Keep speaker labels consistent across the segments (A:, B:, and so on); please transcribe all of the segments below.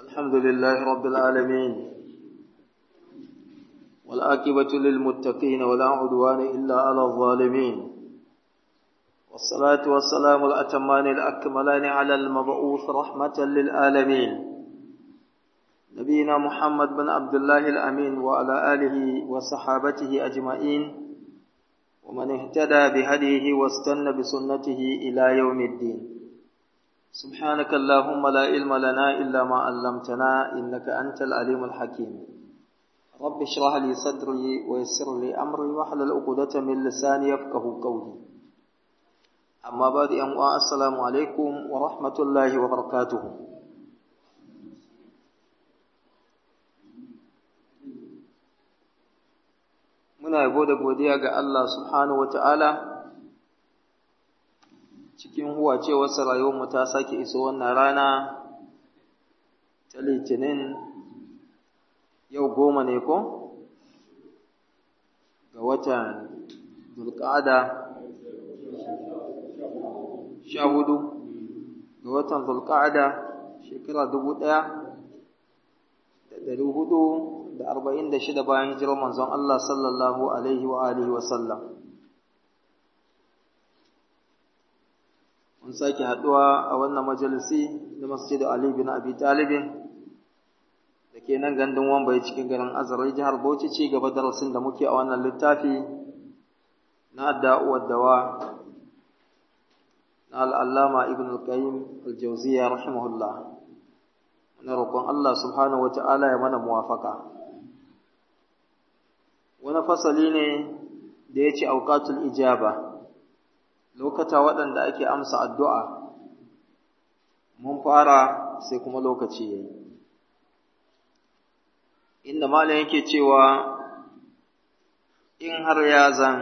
A: الحمد لله رب العالمين والآكبة للمتقين ولا عدوان إلا على الظالمين والصلاة والسلام الأتمان الأكملان على المبعوث رحمة للعالمين نبينا محمد بن عبد الله الأمين وعلى آله وصحابته أجمعين ومن اهتدى بهديه واستنى بسنته إلى يوم الدين سبحانك اللهم لا علم لنا إلا ما علمتنا إنك أنت العليم الحكيم رب اشرح لي صدري ويسر لي أمري واحلل عقدة من لساني يفقه قولي أما بعد أن السلام عليكم ورحمة الله وبركاته muna yabo da godiya ga Allah subhanahu wata'ala cikin huwacewarsa rayuwarmu ta sake iso wannan rana ta litinin yau goma ne ko ga watan zulƙada sha hudu ga watan zulƙada shekara dubu ɗaya da ɗari hudu da arba'in da shida bayan hijirar manzon Allah sallallahu alaihi wa alihi wa sallam. Mun sake haɗuwa a wannan majalisi na Masjid Ali bin Abi Talibin da ke nan gandun Wambai cikin garin Azarai jihar Bauchi ci gaba darasin da muke a wannan littafi na da'uwar dawa na al'allama Ibn al-Qayyim al-Jawziyya rahimahullah. Muna roƙon Allah subhanahu wa ta'ala ya mana muwafaka. wani fasali ne da ya ce auƙatul ijaba lokata waɗanda ake amsa addu'a mun fara sai kuma lokaci ya yi inda malam yake cewa in har ya zan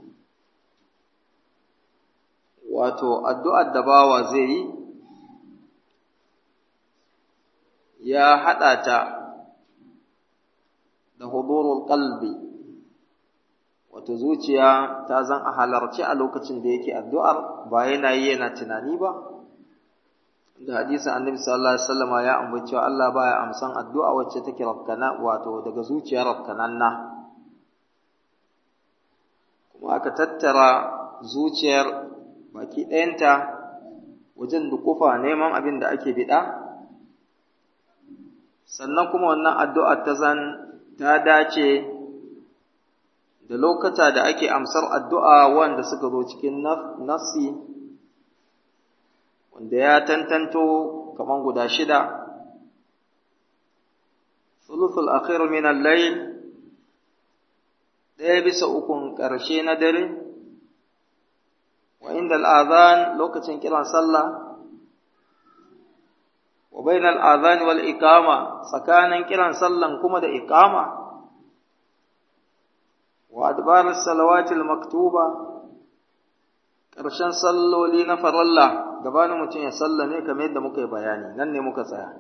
A: wato addu'ar da bawa zai yi ya haɗa ta da hudurul qalbi wato zuciya ta zan a halarci a lokacin da yake addu'ar ba yana yi yana tunani ba da hadisin annabi sallallahu alaihi wasallam ya ambaci cewa Allah baya amsan addu'a wacce take rafkana wato daga zuciya rafkananna kuma aka tattara zuciyar baki ɗayanta wajen dukufa neman abin da ake biɗa sannan kuma wannan addu'ar ta zan ta dace da lokata da ake amsar addu'a wanda suka zo cikin nassi wanda ya tantanto kaman guda shida sulusul akhir min al-layl ɗaya bisa ukun ƙarshe na dare wa inda al'adhan lokacin kiran sallah wa bainal adhan wal iqama tsakanin kiran sallan kuma da iqama wa adbar salawatil maktuba ƙarshen salloli na faralla gabanin mutum ya sallame kamar yadda muka yi bayani nan ne muka tsaya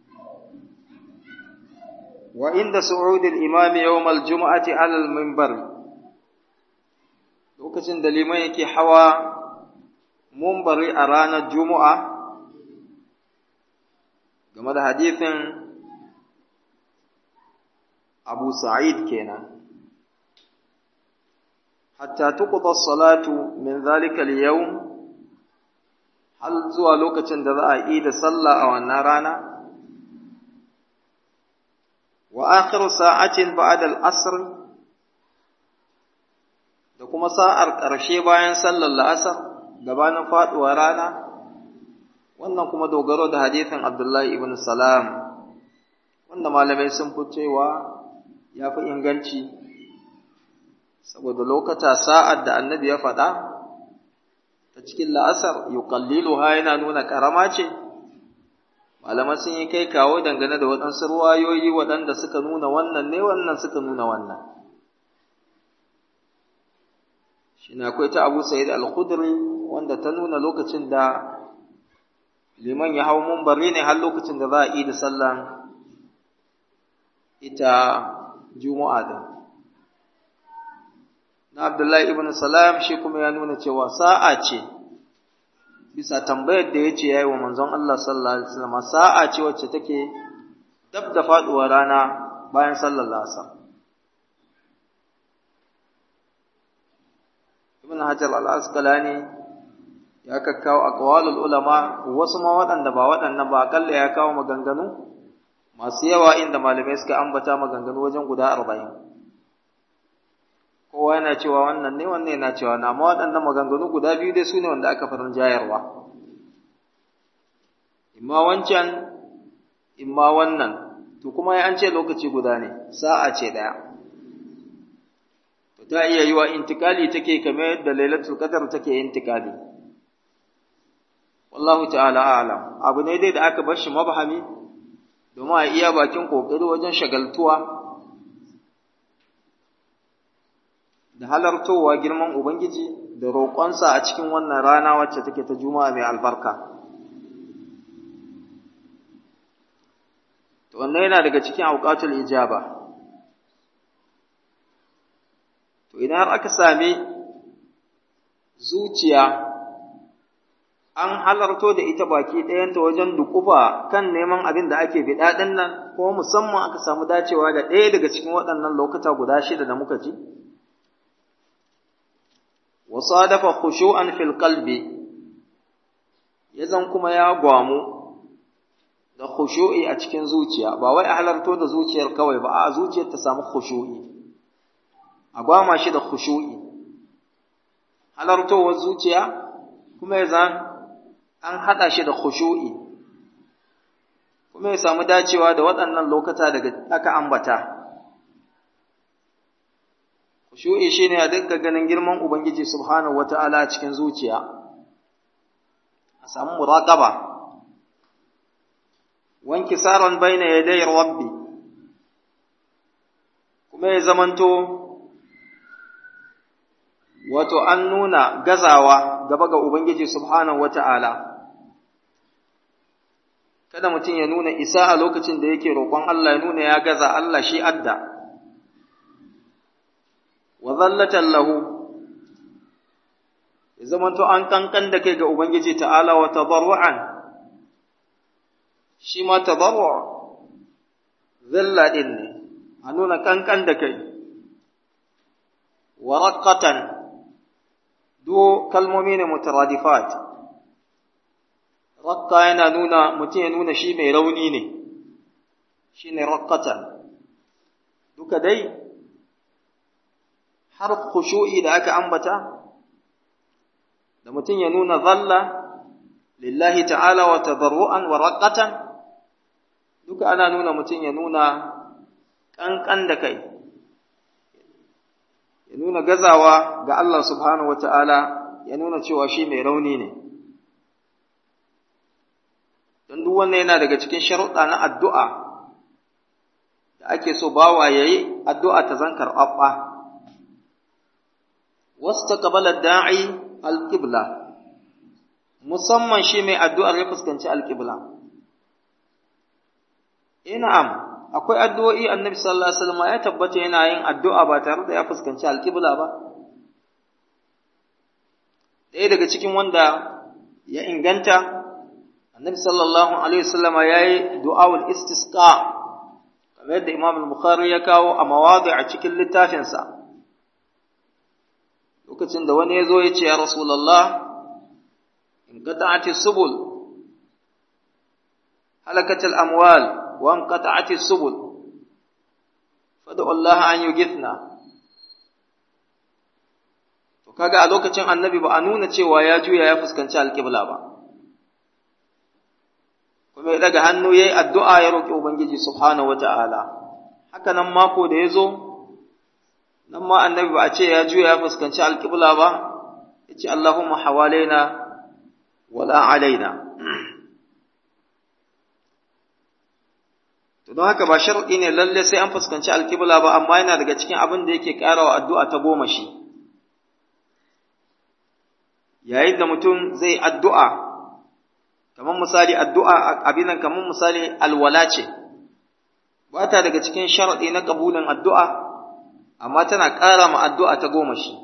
A: wa inda su'udil imami yawm al-jum'ati 'ala al-minbar lokacin da liman yake hawa munbari a ranar juma'a game da hadithin Abu Sa'id kenan hatta tuqda as-salatu min dhalika al-yawm hal zuwa lokacin da za a yi da sallah a wannan rana wa akhiru sa'atin ba'da al-asr da kuma sa'ar ƙarshe bayan sallar la'asar gabanin faduwar rana wannan kuma dogaro da hadithin Abdullahi ibn Salam wanda malamai sun fi cewa ya fi inganci saboda lokata sa'ad da annabi ya faɗa ta cikin la'asar yuqalliluha yana nuna karama ce malaman sun yi kai kawo dangane da waɗansu ruwayoyi waɗanda suka nuna wannan ne wannan suka nuna wannan shi na akwai ta abu sa'id al-khudri wanda ta nuna lokacin da liman ya hau mumbari ne har lokacin da za a yi da sallan ita juma'a din na Abdullahi ibn Salam shi kuma ya nuna cewa sa'a ce bisa tambayar da yace yayi wa manzon Allah sallallahu alaihi wasallam sa'a ce wacce take dab da faɗuwar rana bayan sallar lasa ibn hajar al-asqalani ya kakkawo aqwalul ulama wasu ma waɗanda ba waɗannan ba akalla ya kawo maganganu masu yawa inda malamai suka ambata maganganu wajen guda arba'in kowa yana cewa wannan ne wannan yana cewa na amma waɗannan maganganu guda biyu dai su ne wanda aka farin jayarwa imma wancan imma wannan to kuma ya an ce lokaci guda ne sa'a ce ɗaya to ta iya yi wa intikali take kamar yadda lailatul qadar take intikali wallahu ta'ala a'lam abu ne dai da aka bar shi mabhami domin a iya bakin kokari wajen shagaltuwa da halartowa girman ubangiji da roƙonsa a cikin wannan rana wacce take ta juma'a mai albarka to wannan yana daga cikin auqatul ijaba to idan har aka sami zuciya an halarto da ita baki ɗayanta wajen dukufa kan neman abin da ake biɗa ɗin nan ko musamman aka samu dacewa da ɗaya daga cikin waɗannan lokuta guda shida da muka ji wa sadafa khushu'an fil qalbi yazan kuma ya gwamu da khushu'i a cikin zuciya ba wai a halarto da zuciyar kawai ba a zuciyar ta samu khushu'i a gwama shi da khushu'i halartowar zuciya kuma ya zan an haɗa shi da khushu'i kuma ya samu dacewa da waɗannan lokata daga aka ambata khushu'i shine a dukkan ganin girman ubangiji subhanahu wata'ala a cikin zuciya a samu muraqaba wanki saron baina yaday rabbi kuma ya zamanto wato an nuna gazawa gaba ga ubangiji subhanahu wata'ala kada mutum ya nuna isa a lokacin da yake roƙon Allah ya nuna ya gaza Allah shi adda wa zallatan lahu ya zamanto an kankan da kai ga ubangiji ta'ala wa tadarru'an shi ma tadarru' zalla din ne a nuna kankan da kai wa raqqatan do kalmomi ne mutaradifat raqqa yana nuna mutum ya nuna shi mai rauni ne shine raqqatan duka dai har khushu'i da aka ambata da mutum ya nuna zalla lillahi ta'ala wa tadarru'an wa raqqatan duka ana nuna mutum ya nuna kankan da kai ya nuna gazawa ga Allah subhanahu wa ta'ala ya nuna cewa shi mai rauni ne don duk wannan yana daga cikin sharuɗa na addu'a da ake so bawa ya yi addu'a ta zan karɓaɓɓa wasu ta ƙabalar da'i alƙibla musamman shi mai addu'ar ya fuskanci alƙibla ina'am akwai addu'o'i annabi sallallahu alaihi wasallam ya tabbata yana yin addu'a ba tare da ya fuskanci alƙibla ba ɗaya daga cikin wanda ya inganta annabi sallallahu alaihi wasallam ya yi du'awul istisqa kamar yadda imam al-bukhari ya kawo a mawadi a cikin littafinsa lokacin da wani ya zo ya ce ya rasulullah in qata'ati subul halakatal amwal wa in qata'ati subul fad'u Allah an yughithna to kaga a lokacin annabi ba a nuna cewa ya juya ya fuskanci alqibla ba kuma ya daga hannu yayi addu'a ya roki ubangiji subhanahu wata'ala haka nan mako da yazo nan ma annabi ba a ce ya juya ya fuskanci alqibla ba yace Allahumma hawalaina wala alaina to don haka ba shar'i ne lalle sai an fuskanci alqibla ba amma yana daga cikin abin da yake karawa addu'a ta goma shi yayin da mutum zai addu'a kamar misali addu'a abin nan kamar misali alwala ce ba ta daga cikin shar'i na kabulin addu'a amma tana ƙara ma addu'a ta goma shi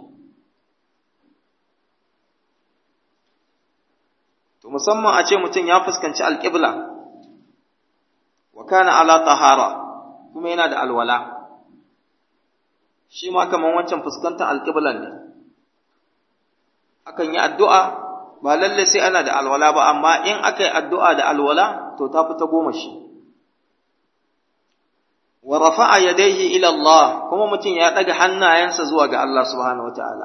A: to musamman a ce mutum ya fuskanci alƙibla wa kana ala tahara kuma yana da alwala shi ma kaman wancan fuskantar alƙiblan ne akan yi addu'a ba lalle sai ana da alwala ba amma in aka yi addu'a da alwala to ta fi ta goma shi wa rafa'a yadayhi ila Allah kuma mutum ya daga hannayensa zuwa ga Allah subhanahu wataala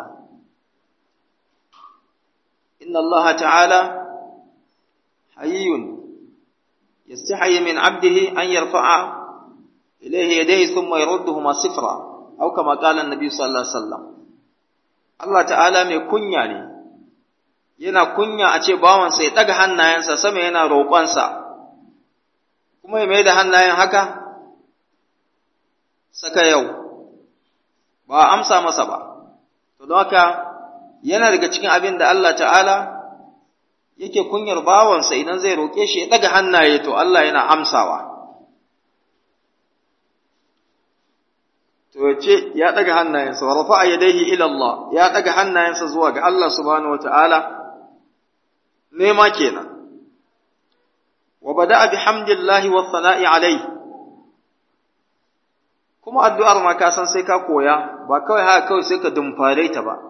A: inna Allah ta'ala hayyun yastahi min 'abdihi an yarfa'a ilayhi yadayhi thumma yarudduhuma sifra aw kama qala an-nabi sallallahu alaihi wasallam Allah ta'ala mai kunya ne yana kunya a ce bawansa ya daga hannayensa sama yana roƙonsa kuma ya mai da hannayen haka saka yau ba amsa masa ba to don haka yana daga cikin abin da Allah ta'ala yake kunyar bawansa idan zai roƙe shi ya ɗaga hannaye to Allah yana amsawa to yace ya ɗaga hannayensa wa rafa'a yadayhi ila Allah ya ɗaga hannayensa zuwa ga Allah subhanahu wata'ala nema kenan wa bada'a bihamdillahi wa thana'i alayhi kuma addu'ar ma ka san sai ka koya ba kawai haka kawai sai ka dumfare ta ba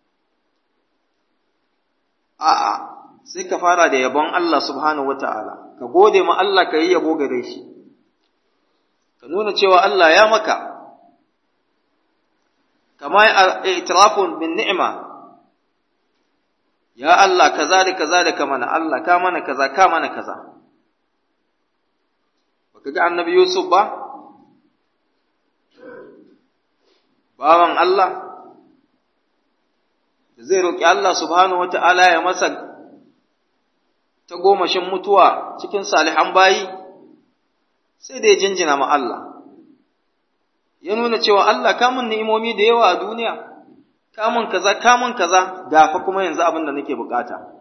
A: a'a sai ka fara da yabon Allah subhanahu wata'ala ka gode ma Allah ka yi yabo gare shi ka nuna cewa Allah ya maka kama itirafun bin ni'ima ya Allah kaza da kaza da ka mana Allah ka mana kaza ka mana kaza baka ga annabi Yusuf ba bawan Allah da zai roƙi Allah subhanahu wa ta'ala ya masa ta gomashin mutuwa cikin salihan bayi sai da ya jinjina ma Allah ya nuna cewa Allah kamun ni'imomi da yawa a duniya kamun kaza kamun kaza gafa kuma yanzu abin da nake bukata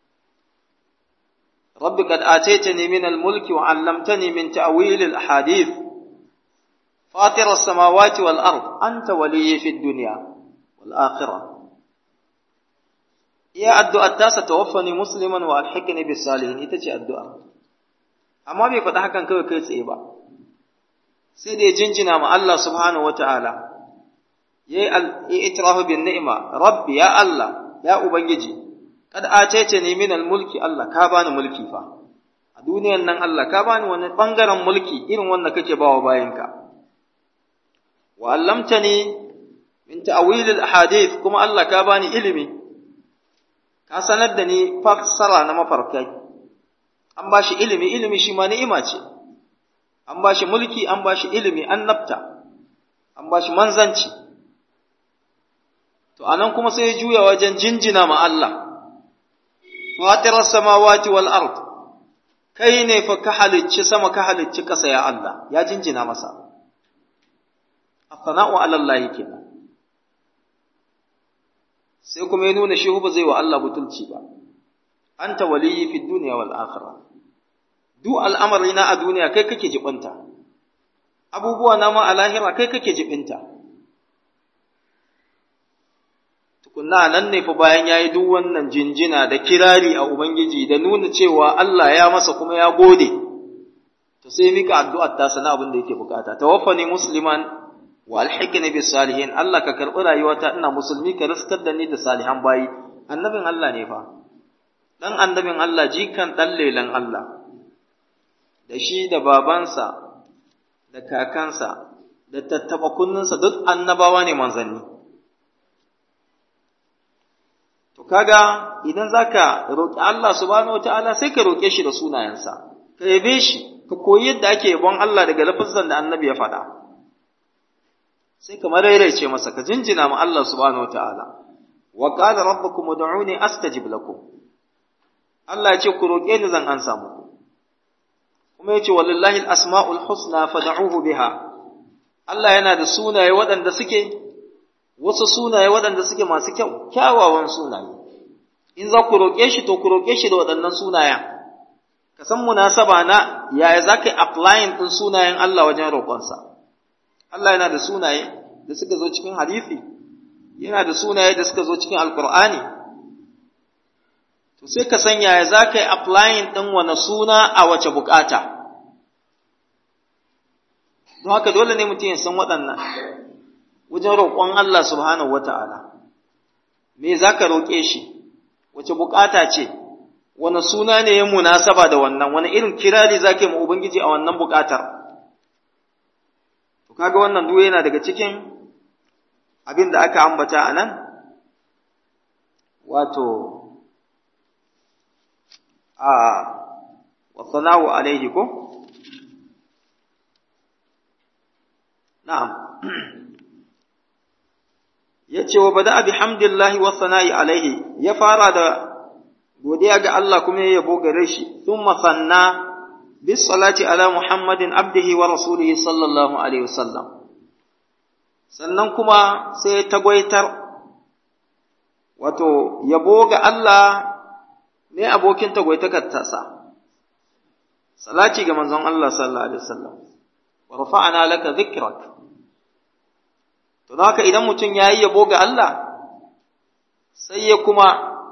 A: rabbi qad ataytani min al-mulki wa 'allamtani min ta'wil al-ahadith فاطر السماوات والأرض أنت ولي في الدنيا والآخرة يا الدعاء التاسة توفني مسلما وألحقني بالصالحين إتجي الدعاء أما بي فتح كان كوي كيس إيبا سيدي جنجنا مع الله سبحانه وتعالى يا الإتراف بالنعمة ربي يا الله يا أبنجي قد آتيتني من الملك الله كابان ملكي فا a duniyan nan Allah ka bani wani bangaren mulki irin wanda kake bawa bayanka وعلمتني من تأويل الأحاديث كما الله كاباني إلمي كاسندني فسر نما فركاي an bashi ilimi ilimi shi ma ni'ima ce an bashi mulki an bashi ilimi an nafta an bashi manzanci to anan kuma sai ya juya wajen jinjina ma Allah fatirar samawati wal ard kai ne fa ka halicci sama ka halicci ƙasa ya Allah ya jinjina masa sana'u alallahi kenan sai kuma ya nuna shi ba zai wa Allah butulci ba anta waliyyi fid dunya wal akhirah duk al'amari na a duniya kai kake jibinta abubuwa na ma a lahira kai kake jibinta tukunna nan ne fa bayan yayi duk wannan jinjina da kirari a ubangiji da nuna cewa Allah ya masa kuma ya gode to sai mika addu'ar ta sana abin da yake bukata tawaffani musliman wa alhiqni bis salihin Allah ka karbi rayuwata ina musulmi ka riskar da ni da salihan bayi annabin Allah ne fa dan annabin Allah jikan dan lelan Allah da shi da babansa da kakansa da tattaba kunninsa duk annabawa ne manzanni to kaga idan zaka roki Allah subhanahu wataala sai ka roke shi da sunayensa ka yabe shi ka koyi yadda ake yabon Allah daga lafazan da annabi ya faɗa sai ka maraice masa ka jinjina ma Allah subhanahu wataala wa qala rabbukum ud'uni astajib lakum Allah ya ce ku roƙe ni zan ansa muku kuma ya ce walillahi al-asma'ul husna fad'uhu biha Allah yana da sunaye waɗanda suke wasu sunaye waɗanda suke masu kyau kyawawan sunaye in za ku roƙe shi to ku roƙe shi da waɗannan sunayen ka san munasaba na yaya za ka yi applying ɗin sunayen Allah wajen roƙonsa Allah yana da sunaye da suka zo cikin hadisi yana da sunaye da suka zo cikin alkur'ani to sai ka san yaya za ka yi applying ɗin wani suna a wace bukata don haka dole ne mutum ya san waɗannan wajen roƙon Allah subhanahu wata'ala me za ka roƙe shi wace buƙata ce wani suna ne ya munasaba da wannan wani irin kirari za ka yi ma Ubangiji a wannan buƙatar to kaga wannan duk yana daga cikin abin da aka ambata a nan wato a wasanawu alaihi ko na'am yace wa bada bihamdillahi wa sana'i alaihi ya fara da godiya ga Allah kuma ya yabo gare shi thumma sanna bis salati ala muhammadin abdihi wa rasulihi sallallahu alaihi wasallam sannan kuma sai ta gwaitar wato yabo ga Allah ne abokin tagwaitakar tasa salati ga manzon Allah sallallahu alaihi wasallam wa rafa'ana laka dhikrak to haka idan mutum yayi yabo ga Allah sai ya kuma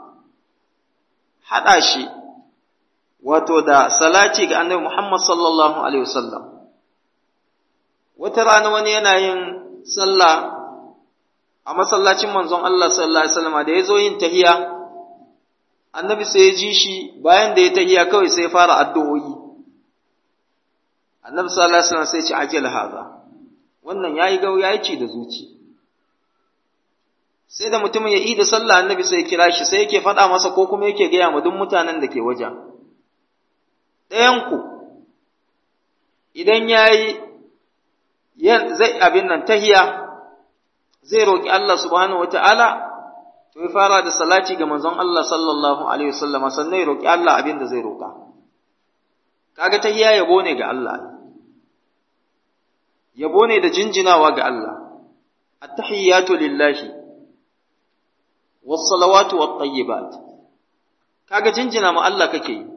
A: hada shi wato da salati ga annabi Muhammad sallallahu alaihi wasallam wata rana wani yana yin sallah a masallacin manzon Allah sallallahu alaihi wasallam da yazo yin tahiya annabi sai ya ji shi bayan da ya tahiya kawai sai ya fara addu'o'i annabi sallallahu alaihi wasallam sai ya ce ajal haza wannan yayi gau yayi ci da zuci sai da mutumin ya yi da sallah annabi sai ya kira shi sai yake faɗa masa ko kuma yake gaya ma duk mutanen da ke wajen ɗayanku idan ya yi zai abin nan tahiya zai roƙi Allah subhanahu wata'ala to ya fara da salati ga manzon Allah sallallahu alaihi wasallam sannan ya roƙi Allah abin da zai roƙa kaga tahiya yabo ne ga Allah yabo ne da jinjinawa ga Allah at-tahiyyatu lillahi was-salawatu wat-tayyibat kaga jinjina ma Allah kake yi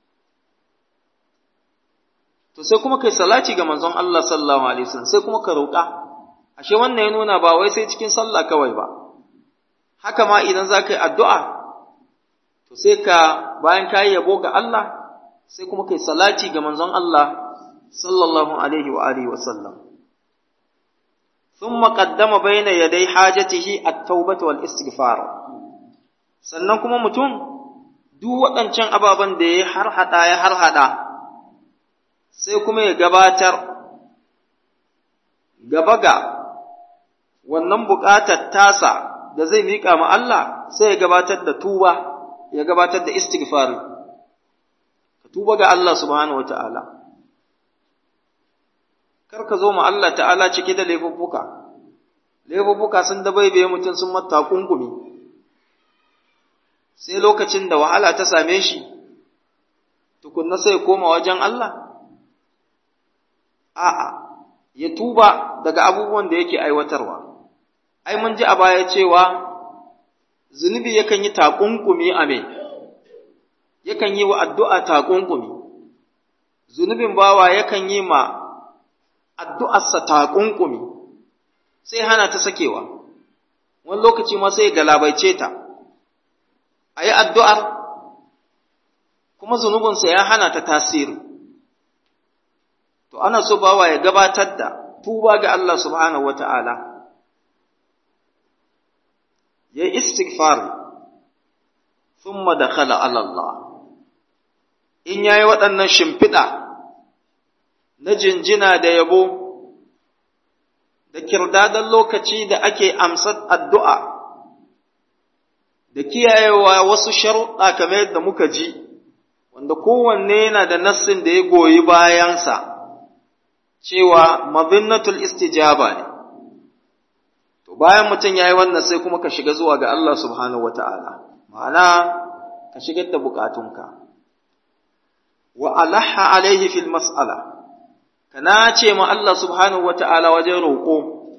A: to sai kuma kai salati ga manzon Allah sallallahu alaihi wasallam sai kuma ka roƙa ashe wannan ya nuna ba wai sai cikin sallah kawai ba haka ma idan za ka yi addu'a to sai ka bayan ka yi yabo ga Allah sai kuma kai salati ga manzon Allah sallallahu alaihi wa alihi wasallam ثم قدم بين يدي حاجته التوبة والاستغفار sannan kuma mutum duk waɗancan ababen da ya harhaɗa ya harhaɗa sai kuma ya gabatar gaba ga wannan buƙatar tasa da zai miƙa ma Allah sai ya gabatar da tuba ya gabatar da istighfar ka tuba ga Allah subhanahu wata'ala kar ka zo ma Allah ta'ala cike da laifuffuka laifuffuka sun dabaibaye mutum sun mata kunkumi sai lokacin da wahala ta same shi tukunna sai koma wajen Allah a'a ya tuba daga abubuwan da yake aiwatarwa ai mun ji a baya cewa zunubi yakan yi takunkumi a me yakan yi wa addu'a takunkumi zunubin bawa yakan yi ma addu'arsa takunkumi sai hana ta sakewa wani lokaci ma sai galabaice ta a yi addu'ar kuma zunubinsa ya hana ta tasiri to ana so bawa ya gabatar da tuba ga Allah subhanahu wa ta'ala ya istighfar thumma dakhala ala Allah in yayi waɗannan shimfiɗa na jinjina da yabo da kirdadan lokaci da ake amsar addu'a da kiyayewa wasu sharuɗa kamar yadda muka ji wanda kowanne yana da nassin da ya goyi bayansa cewa madinnatul istijaba ne to bayan mutum yayi wannan sai kuma ka shiga zuwa ga Allah subhanahu wataala ma'ana ka shigar da bukatunka wa alaha alaihi fil mas'ala kana ce ma Allah subhanahu wataala wajen roƙo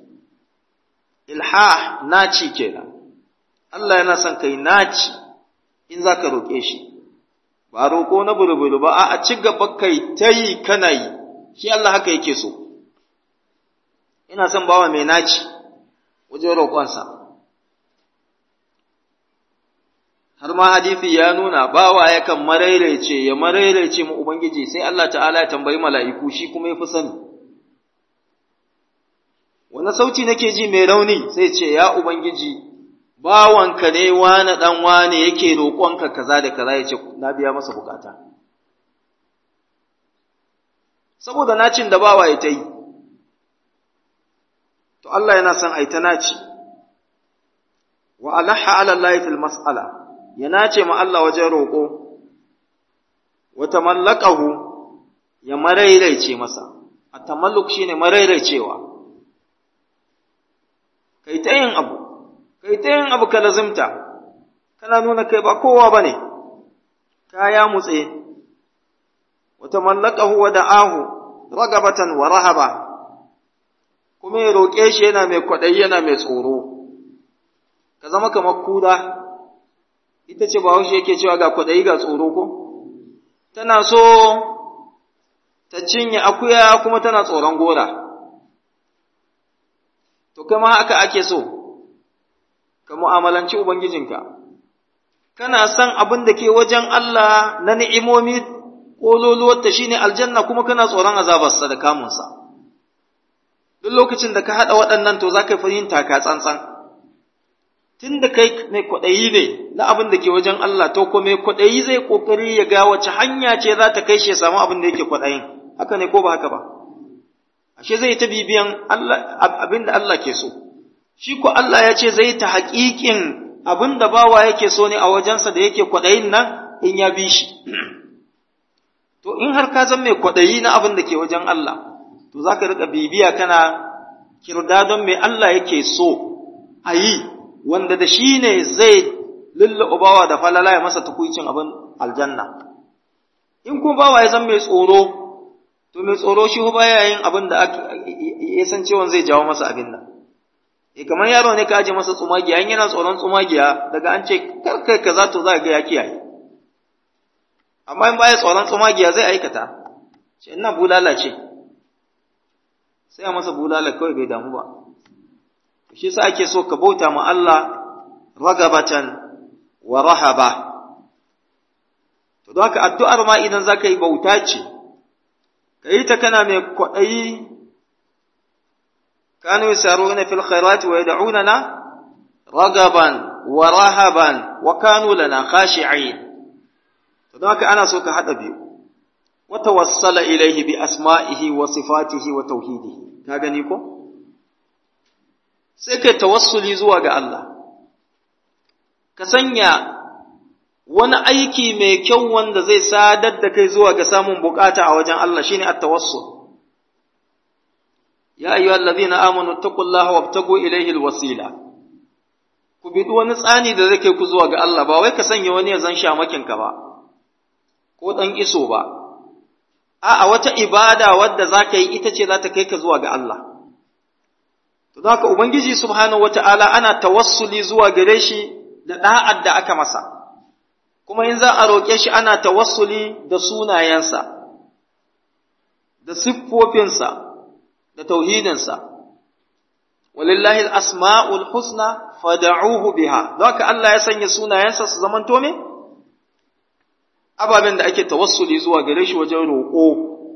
A: ilhah naci kenan Allah yana son kai naci in zaka roƙe shi ba roƙo na bulbulu ba a ci gaba kai tayi kana yi shi Allah haka yake so ina son bawa mai naci wajen roƙonsa har ma hadisi ya nuna bawa yakan marairaice ya marairaice mu ubangiji sai Allah ta'ala ya tambayi mala'iku shi kuma yafi sani wani sauti nake ji mai rauni sai ce ya ubangiji bawanka ne wani dan wane yake roƙonka kaza da kaza yace na biya masa bukata saboda nacin da bawa ya ta yi to Allah yana son ai ta naci wa alaha ala Allah fil mas'ala ya nace ma Allah wajen roƙo wa tamallaqahu ya marairaice masa at-tamalluk shine marairaicewa kai ta yin abu kai ta yin abu ka lazimta kana nuna kai ba kowa bane kaya mutse wa tamallaqahu wa da'ahu ragabatan wa rahaba kuma ya roƙe shi yana mai kwaɗayi yana mai tsoro ka zama kamar kura ita ce bahaushe yake cewa ga kwaɗayi ga tsoro ko tana so ta cinye akuya kuma tana tsoron gora to kama haka ake so ka mu'amalanci ubangijinka kana son abin da ke wajen Allah na ni'imomi ƙololuwarta shine aljanna kuma kana tsoron azabarsa da kamunsa duk lokacin da ka haɗa waɗannan to za ka fahimta ka tsantsan tun da kai mai kwaɗayi ne na abin da ke wajen Allah to ko mai kwaɗayi zai ƙoƙari ya ga wace hanya ce za ta kai shi ya samu abin da yake kwaɗayin haka ne ko ba haka ba ashe zai ta bibiyan abin da Allah ke so shi ko Allah ya ce zai ta haƙiƙin abin da bawa yake so ne a wajensa da yake kwaɗayin nan in ya bi shi to in har ka zan mai kwaɗayi na abin da ke wajen Allah to za ka riƙa bibiya kana kirdadon mai Allah yake so a yi wanda da shi ne zai lullaba bawa da falala ya masa tukuicin abin aljanna in kuma bawa ya zan mai tsoro to mai tsoro shi ba ya yin abin da ya san cewa zai jawo masa abin nan e kamar yaro ne ka aje masa tsumagiya in yana tsoron tsumagiya daga an ce kar kai kaza to za ga ya kiyaye amma in baya tsoron tsumagiya zai aikata ce ina bulala ce sai a masa bulala kawai bai damu ba shi sa ake so ka bauta ma Allah ragabatan wa rahaba to don haka addu'ar ma idan za ka yi bauta ce ka yi ta kana mai kwaɗayi kanu yasaruna fil khairati wa yad'unana ragaban wa rahaban wa kanu lana khashi'in to don haka ana so ka hada biyu wa tawassala ilayhi bi asma'ihi wa sifatihi wa tauhidihi ka gani ko sai kai tawassuli zuwa ga Allah ka sanya wani aiki mai kyau wanda zai sadar da kai zuwa ga samun bukata a wajen Allah shine at-tawassul ya ayyuhal ladhina amanu taqullaha wabtagu ilayhi al-wasila ku bi wani tsani da zai kai ku zuwa ga Allah ba wai ka sanya wani ya zan shamakin ka ba ko dan iso ba a'a wata ibada wadda zaka yi ita ce za ta kai ka zuwa ga Allah To haka Ubangiji Subhanahu wa ta'ala ana tawassuli zuwa gare shi da ɗa'ad da aka masa, kuma in za a roƙe shi ana tawassuli da sunayensa, da siffofinsa, da tauhidinsa. Walillahi al'asma'ul husna fada'uhu biha, don haka Allah ya sanya sunayensa su zaman tome? Ababen da ake tawassuli zuwa gare shi wajen roƙo,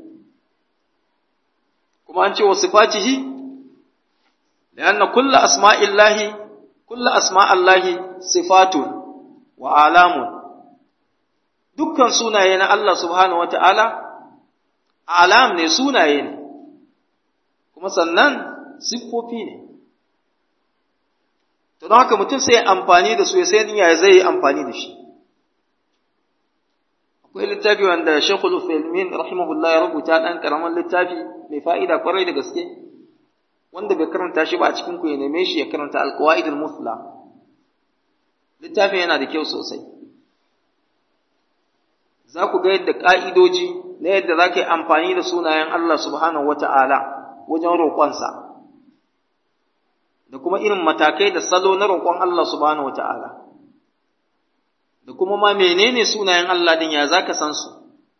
A: kuma an ce wa sifatihi لأن كل أسماء الله كل أسماء الله صفات وآلام dukkan sunaye na Allah subhanahu wa ta'ala alam ne sunaye ne kuma sannan siffofi ne to don haka mutum sai amfani da su ya sai ya zai yi amfani da shi akwai littafi wanda Sheikhul Uthaymeen rahimahullah ya rubuta dan karaman littafi mai fa'ida kwarai da gaske wanda bai karanta shi ba a cikin ku ya neme shi ya karanta alqawaidul musla littafin yana da kyau sosai za ku ga yadda ka'idoji na yadda za ka yi amfani da sunayen Allah subhanahu wata'ala wajen roƙonsa da kuma irin matakai da salo na roƙon Allah subhanahu wata'ala da kuma ma menene sunayen Allah din ya za ka san su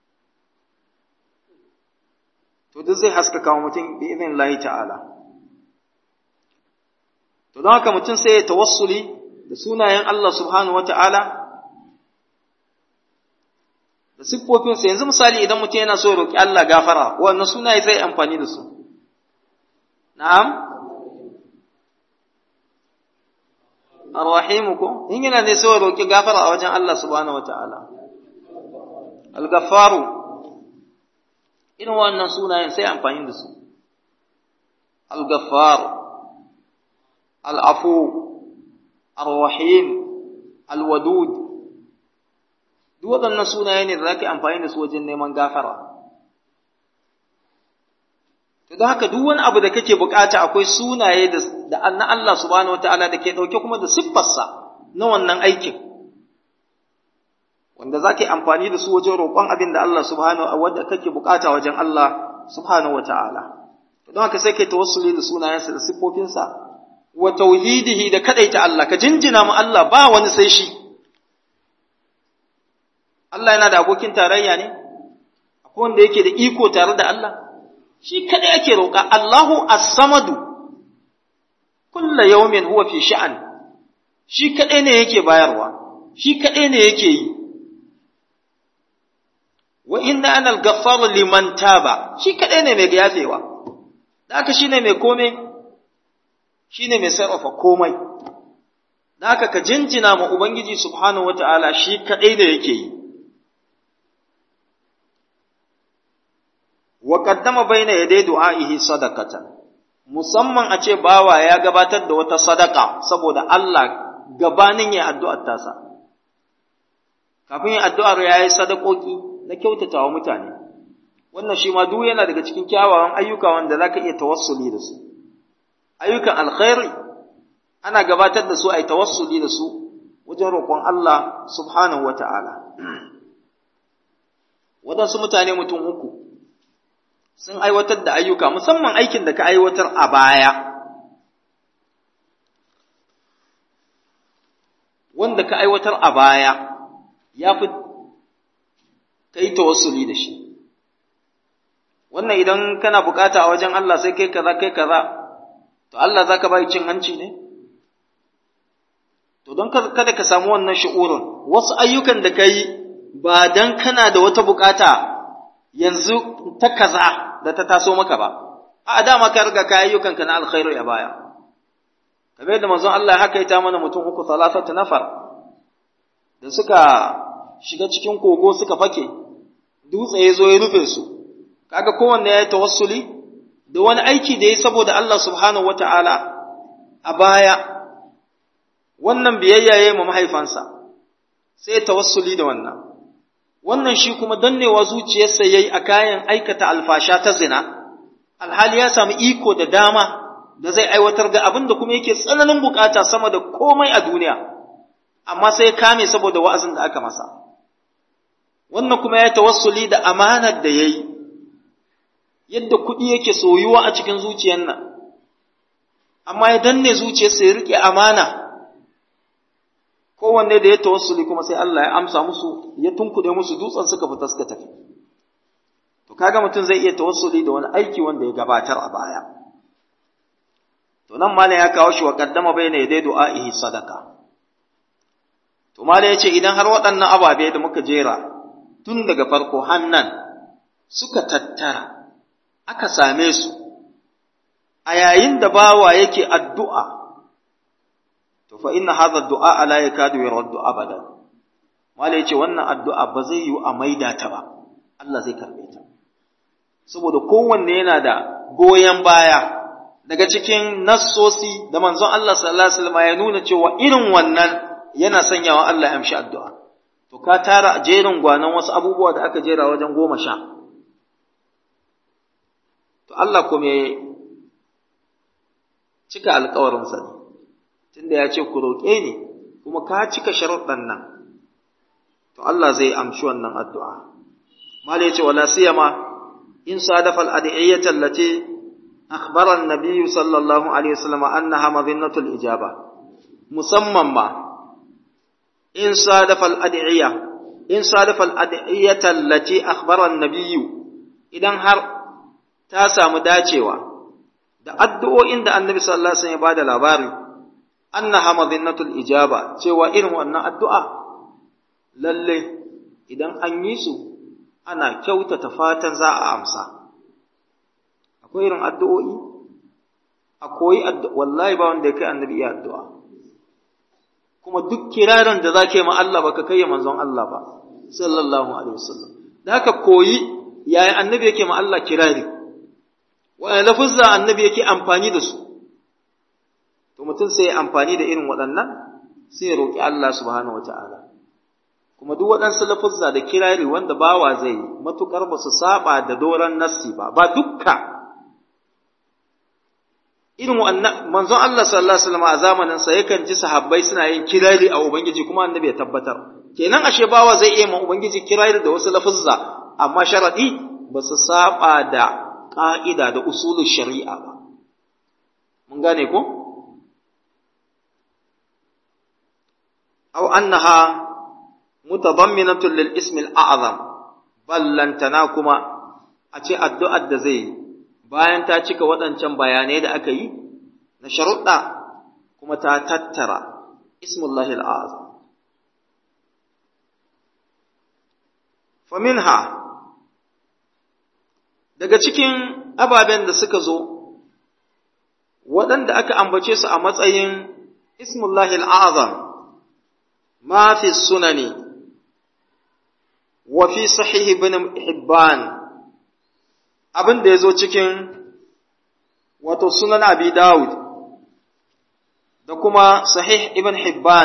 A: to duk zai haskaka wa mutum bi idin Allah ta'ala To don haka mutum sai ya tawassuli da sunayen Allah subhanahu wa ta'ala da siffofinsa yanzu misali idan mutum yana so ya roƙi Allah gafara, wannan sunaye zai amfani da su. Na'am? Ar-Rahim ko in yana ne sai roki gafara a wajen Allah subhanahu wataala Al-Ghaffaru irin wannan sunayen sai amfani da su Al-Ghaffar Al-Afu Ar-Rahim Al-Wadud duk waɗannan sunaye ne da zaka amfani da su wajen neman gafara to don haka duk wani abu da kake bukata akwai sunaye da na Allah subhanahu wataala da ke ɗauke kuma da siffarsa na wannan aikin wanda za ka yi amfani da su wajen roƙon abin da Allah subhanahu wa wanda kake bukata wajen Allah subhanahu wataala don haka sai kai tawassuli da sunayensa da siffofinsa wa tauhidihi da kadaita Allah ka jinjina mu Allah ba wani sai shi Allah yana da abokin tarayya ne akwai wanda yake da iko tare da Allah shi kada yake roƙa Allahu as-samadu kullu yawmin huwa fi sha'an shi kadai ne yake bayarwa shi kadai ne yake yi wa inna ana al-ghaffaru liman taba shi kadai ne mai yafewa da haka shine mai kome shine mai sarrafa komai da haka ka jinjina ma ubangiji subhanahu wataala shi kadai ne yake yi wa qaddama baina yaday du'aihi sadaqatan musamman a ce bawa ya gabatar da wata sadaka saboda Allah gabanin ya addu'ar tasa kafin ya addu'ar yayi sadakoki na kyautatawa mutane wannan shi ma duk yana daga cikin kyawawan ayyuka wanda zaka iya tawassuli da su ayyukan alkhairi ana gabatar da su ai tawassuli da su wajen roƙon Allah subhanahu wata'ala waɗansu mutane mutum uku sun aiwatar da ayyuka musamman aikin da ka aiwatar a baya wanda ka aiwatar a baya ya fi kai tawassuli da shi wannan idan kana bukata a wajen Allah sai kai kaza kai kaza to Allah zaka bai cin hanci ne to don kada ka samu wannan shi'urin wasu ayyukan da kai ba dan kana da wata bukata yanzu ta kaza da ta taso maka ba a dama ka riga ka ayyukan ka na alkhairu ya baya kamar yadda manzon Allah haka ita mana mutum uku salasatu nafar da suka shiga cikin kogo suka fake dutse ya zo ya rufe su kaga kowanne ya yi tawassuli da wani aiki da ya saboda Allah subhanahu wata'ala a baya wannan biyayya ya yi ma mahaifansa sai tawassuli da wannan wannan shi kuma dannewa zuciyarsa yayi a kayan aikata alfasha ta zina alhali ya samu iko da dama da zai aiwatar da abin da kuma yake tsananin bukata sama da komai a duniya amma sai ya kame saboda wa'azin da aka masa wannan kuma ya tawassuli da amanar da yayi yadda kuɗi yake soyuwa a cikin zuciyar nan amma ya danne zuciyarsa ya rike amana kowanne da ya tawassuli kuma sai Allah ya amsa musu ya tunkuɗe musu dutsen suka fita suka tafi to kaga mutum zai iya tawassuli da wani aiki wanda ya gabatar a baya to nan malam ya kawo shi wa qaddama bayna yaday du'a'ihi sadaka to malam yace idan har waɗannan ababe da muka jera tun daga farko hannan suka tattara aka same su a yayin da bawa yake addu'a to fa inna hadha du'a la yakadu yuraddu abadan mala yace wannan addu'a ba zai yi a maida ta ba Allah zai karbe ta saboda kowanne yana da goyen baya daga cikin nassosi da manzon Allah sallallahu alaihi wasallam ya nuna cewa irin wannan yana sanyawa Allah ya amshi addu'a to ka tara jerin gwanan wasu abubuwa da aka jera wajen goma sha to Allah kuma ya cika alkawarinsa ne tunda ya ce ku roƙe ni kuma ka cika sharuɗan nan to Allah zai amshi wannan addu'a mala ya ce wala siyama in sadafa al-adiyyata allati akhbara an-nabiy sallallahu alaihi wasallam annaha madinnatul ijaba musamman ma in sadafa al-adiyya in sadafa al-adiyyata allati akhbara an-nabiy idan har ta samu dacewa da addu'o'in da annabi sallallahu alaihi wasallam ya bada labari annaha madinnatul ijaba cewa irin wannan addu'a lalle idan an yi su ana kyautata fatan za a amsa akwai irin addu'o'i a koyi wallahi ba wanda ya kai annabi iya addu'a kuma duk kirarin da zaka yi ma Allah baka kai manzon Allah ba sallallahu alaihi wasallam da haka koyi yayin annabi yake ma Allah kirari wa'anda lafuzza annabi yake amfani da su to mutum sai ya amfani da irin waɗannan sai ya roƙi Allah subhanahu wata'ala kuma duk waɗansu lafuzza da kirari wanda bawa zai yi matuƙar ba su saba da doron nassi ba ba dukka irin wannan manzon Allah sallallahu alaihi wasallam a zamanin sa yakan ji sahabbai suna yin kirari a ubangiji kuma annabi ya tabbatar kenan ashe bawa zai iya ma ubangiji kirari da wasu lafuzza amma sharadi ba su saba da ƙa'ida da usulun shari'a ba mun gane ko aw annaha mutadamminatun lil ismi al-a'zam ballantana kuma a ce addu'ar da zai yi bayan ta cika waɗancan bayanai da aka yi na sharuɗa kuma ta tattara ismullahi al-a'zam faminha daga cikin ababen da suka zo waɗanda aka ambace su a matsayin ismullahi al-a'zam ma fi sunani wa fi sahih ibn hibban abin da ya zo cikin wato sunan abi dawud da kuma sahih ibn hibban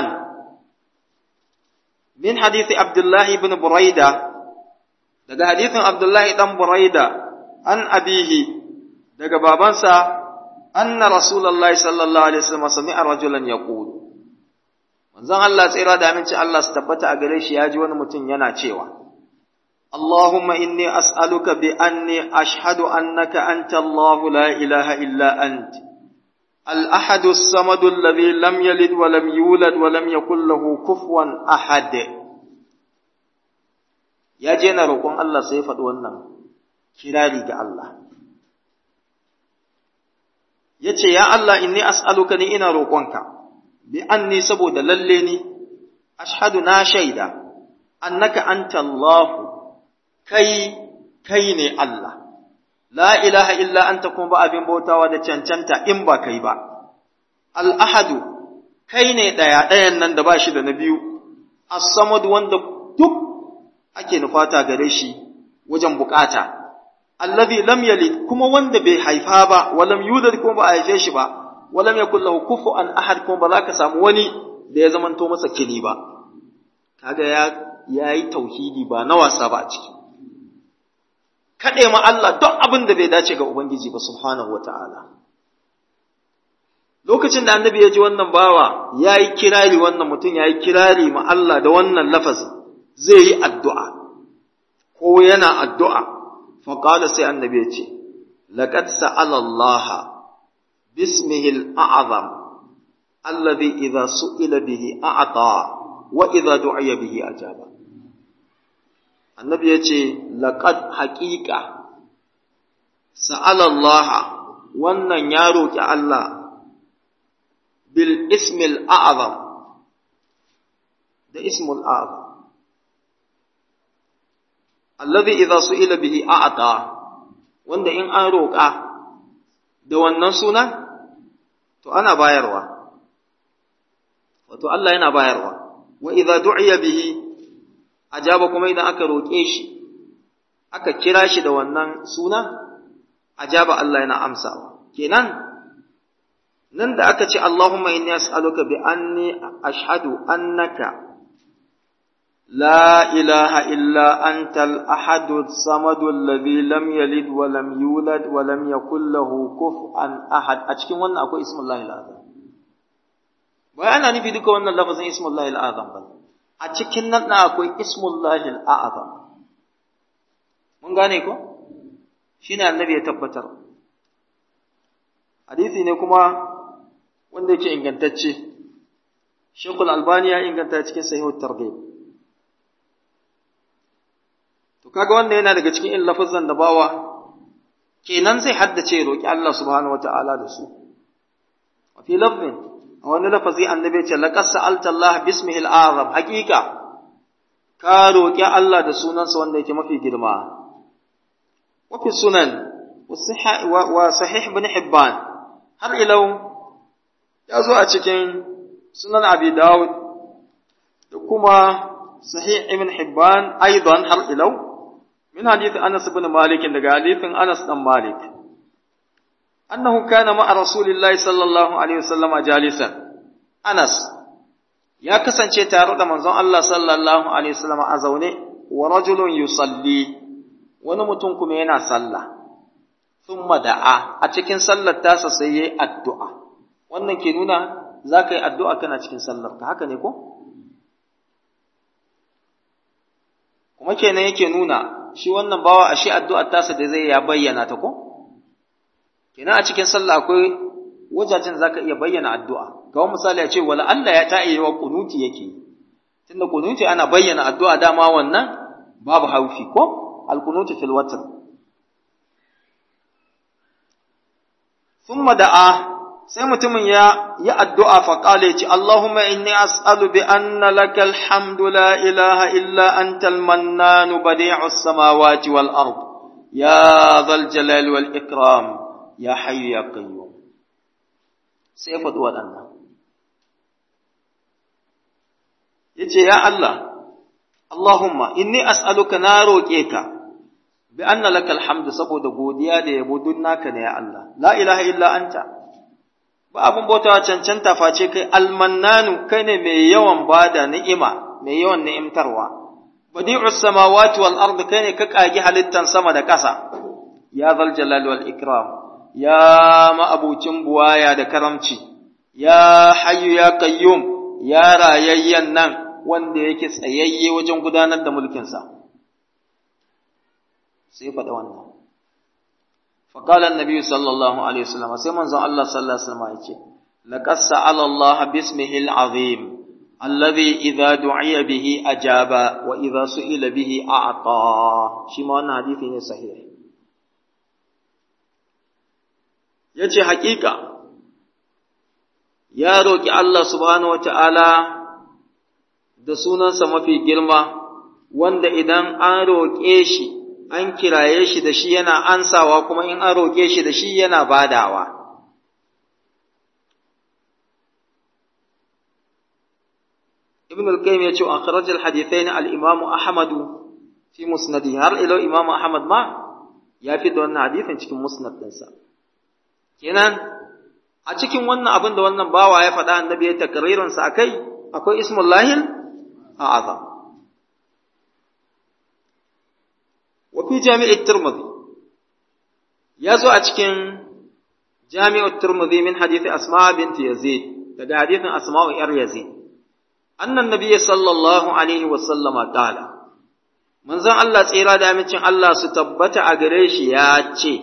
A: min hadithi abdullahi ibn buraida daga hadithin abdullahi dan buraida an abihi daga babansa anna rasulullahi sallallahu alaihi wasallam sami'a rajulan yaqul manzon Allah tsira da aminci Allah su tabbata a gare shi ya ji wani mutum yana cewa اللهم إني أسألك بأني أشهد أنك أنت الله لا إله إلا أنت الأحد الصمد الذي لم يلد ولم يولد ولم يكن له كفوا أحد يا جينا روكم الله سيفد ونن كراري الله yace ya Allah inni as'aluka ni ina roƙonka bi anni saboda lalle ni ashhadu na shaida annaka anta Allahu kai kai ne Allah la ilaha illa anta kuma ba abin bautawa da cancanta in ba kai ba al-ahadu kai ne daya dayan nan da ba shi da na biyu as-samad wanda duk ake nufata gare shi wajen bukata allazi lam yalid kuma wanda bai haifa ba walam yulad kuma ba a haife shi ba walam yakul lahu kufuwan ahad kuma ba za ka samu wani da ya zamanto masa kini ba kaga ya yayi tauhidi ba na wasa ba a ciki kaɗe ma Allah don abin da bai dace ga Ubangiji ba subhanahu wa ta'ala. Lokacin da annabi ya ji wannan bawa ya yi kirari wannan mutum ya yi kirari ma Allah da wannan lafazin zai yi addu'a, ko yana addu'a, faƙada sai annabi ya ce, Laƙad sa'alallaha bismihil a'azam, allazi idza su'ila bihi a'ata wa idza du'iya bihi ajaba. annabi ya ce laƙad haƙiƙa sa'alallaha wannan ya roƙi Allah bil ismil a'azam da ismul a'azam allazi idza su'ila bihi a'ata wanda in an roƙa da wannan suna to ana bayarwa wato Allah yana bayarwa wa idza du'iya bihi ajaba kuma idan aka roƙe shi aka kira shi da wannan suna ajaba Allah yana amsawa kenan nan da aka ce Allahumma inni as'aluka bi anni ashhadu annaka la ilaha illa anta al-ahad as-samad alladhi lam yalid wa lam yulad wa lam yakul lahu kufuwan ahad a cikin wannan akwai ismullahi al-azam bai ana nufi duka wannan lafazin ismullahi al-azam ba a cikin nan na akwai ismullahi al'azam mun gane ko shine annabi ya tabbatar hadisi ne kuma wanda yake ingantacce Sheikhul Albani ya inganta cikin Sahih Targhib to kaga wanda yana daga cikin in lafazan da bawa kenan zai haddace roki Allah subhanahu wataala da su wa fi lafzin a wani lafazi annabi ce laqad sa'alta Allah bismihi al-azam hakika ka roki Allah da sunansa wanda yake mafi girma wa fi sunan wa sahih ibn hibban har ilau ya zo a cikin sunan abi dawud da kuma sahih ibn hibban aidan har ilau min hadith anas ibn malik daga hadithin anas dan malik annahu kana ma'a rasulillahi sallallahu alaihi wasallam jalisan anas ya kasance tare da manzon Allah sallallahu alaihi wasallam a zaune wa rajulun yusalli wani mutum kuma yana sallah thumma da'a a cikin sallar tasa sai yayi addu'a wannan ke nuna zaka yi addu'a kana cikin sallar ka haka ne ko kuma kenan yake nuna shi wannan bawa a shi addu'ar tasa da zai ya bayyana ta ko kenan a cikin sallah akwai wajajen zaka iya bayyana addu'a ga misali ya ce wala Allah ya ta iya wa kunuti yake tunda kunuti ana bayyana addu'a dama wannan babu haufi ko al-kunuti fil watr thumma da'a sai mutumin ya yi addu'a fa qala yace Allahumma inni as'alu bi anna lakal hamdu la ilaha illa antal mannanu badi'us samawati wal ard ya dhal jalali wal ikram ya hayyu ya qayyum sai ya faɗi waɗannan yace ya Allah Allahumma inni as'aluka na roƙe ka bi anna lakal hamdu saboda godiya da yabo duk naka ne ya Allah la ilaha illa anta ba abun bautawa cancanta face kai almannanu kai ne mai yawan bada ni'ima mai yawan ni'imtarwa badi'us samawati wal ardi kai ne ka kagi halittan sama da ƙasa ya zal jalal wal ikram ya ma'abucin buwaya da karamci ya hayyu ya qayyum ya rayayyan nan wanda yake tsayayye wajen gudanar da mulkinsa sai faɗa wannan فقال النبي صلى الله عليه وسلم سيما زن الله صلى الله عليه وسلم يقول لقد سأل الله باسمه العظيم الذي إذا دعي به أجاب وإذا سئل به أعطى شما أن حديث صحيح yace haƙiƙa ya roƙi Allah subhanahu wa ta'ala da sunansa mafi girma wanda idan an roƙe shi an kiraye shi da shi yana ansawa kuma in an roƙe shi da shi yana badawa. Ibn al-Qayyim ya ce an kharaj al-hadithain al-Imam Ahmad fi musnadi har ila Imam Ahmad ma ya fi da wannan hadithin cikin musnad ɗinsa. Kenan a cikin wannan abin da wannan bawa ya faɗa annabi ya takririn sa akai akwai ismullahil a'azam. وفي جامع الترمذي يزو أتكن جامع الترمذي من حديث أسماء بنت يزيد لدى حديث أسماء إر يزيد أن النبي صلى الله عليه وسلم قال من زن الله سيرا دامتين الله ستبت أغريش ياتي